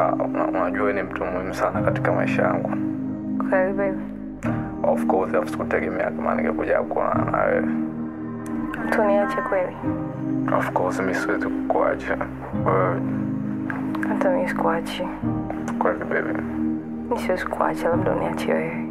Ah, una- unajua wewe ni mtu muhimu sana katika maisha yangu Kweli baby. of course alafu sikutegemea kama ningekuja kuonana na wewe Mtu niache kweli. of course mi siwezi kukuacha wewe Hata mimi sikuachi. kweli baby Mimi siwezi kuacha, labda uniache wewe.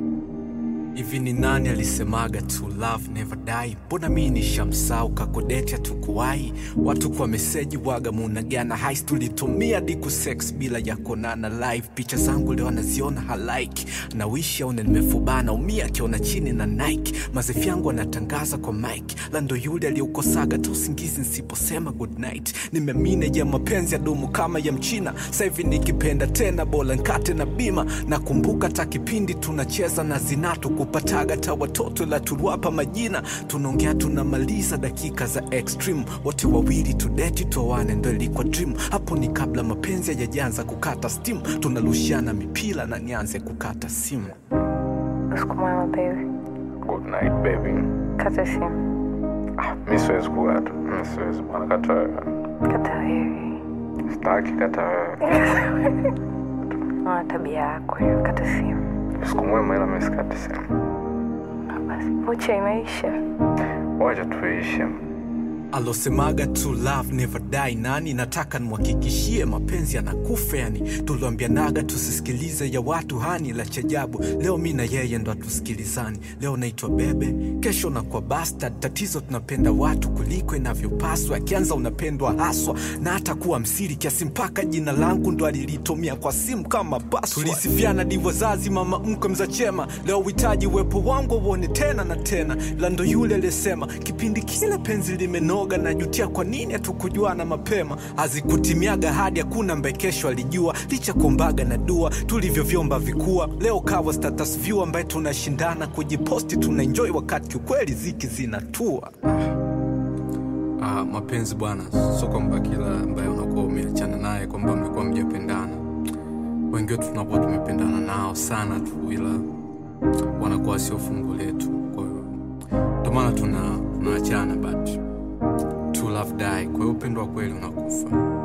hivi ni nani alisemaga to love never die mbona mi nishamsau kakodetia tukuwai watu kwa meseji waga munagana hais tulitumia diku sex bila ya konana live picha zangu leo anaziona halaiki nawishi aone nimefubana umia akiona chini na nike mazefi yangu anatangaza kwa mike lando yule aliyeukosaga ta usingizi nsiposema good night nimemine ya mapenzi ya dumu kama ya mchina sahivi nikipenda tena bola nkate na bima nakumbuka ta kipindi tunacheza na zinatu kupataga ta watoto la turuapa majina tunaongea tunamaliza dakika za extreme wote wawili tudeti towane ndo ilikuwa dream hapo ni kabla mapenzi yajajanza kukata steam tunarushiana mipira na nianze kukata simu Usiku mwema baby. good night baby Kata simu. ah, mi siwezi kukata mi siwezi bwana kata wewe Kata wewe. sitaki kata wewe Una tabia yako hiyo. Kata simu. siku mwema ila mi sikati simu Ah, Basi vocha imeisha. wacha tuishi alosemaga to love never die nani nataka nimwhakikishie mapenzi yanakufa yani tuliambianaga tusisikilize ya watu hani la chajabu leo mi na yeye ndo hatusikilizani leo naitwa bebe kesho nakuwa bastard tatizo tunapenda watu kuliko inavyopaswa akianza unapendwa haswa na hata kuwa msiri kiasi mpaka jina langu ndo alilitumia kwa simu kama password. tulisifiana di wazazi mama mkwe mzachema leo uhitaji uwepo wangu uone tena na tena ila ndo yule aliyesema kipindi kile penzi limenoga najutia kwa nini hatukujuana mapema hazikutimiaga hadi hakuna mbaye kesho alijua licha kuombaga na dua tulivyovyomba vikua leo kawa status view ambaye tunashindana kujiposti tunaenjoy wakati kiukweli ziki zinatua Ah, mapenzi bwana, sio kwamba kila ambaye unakuwa umeachana naye kwamba mlikuwa mjapendana. Wengi wetu tunakuwa tumependana nao sana tu, ila wanakuwa sio fungu letu. Kwa hiyo ndio maana tuna tunaachana, but to love die. Kwa hiyo upendo wa kweli unakufa.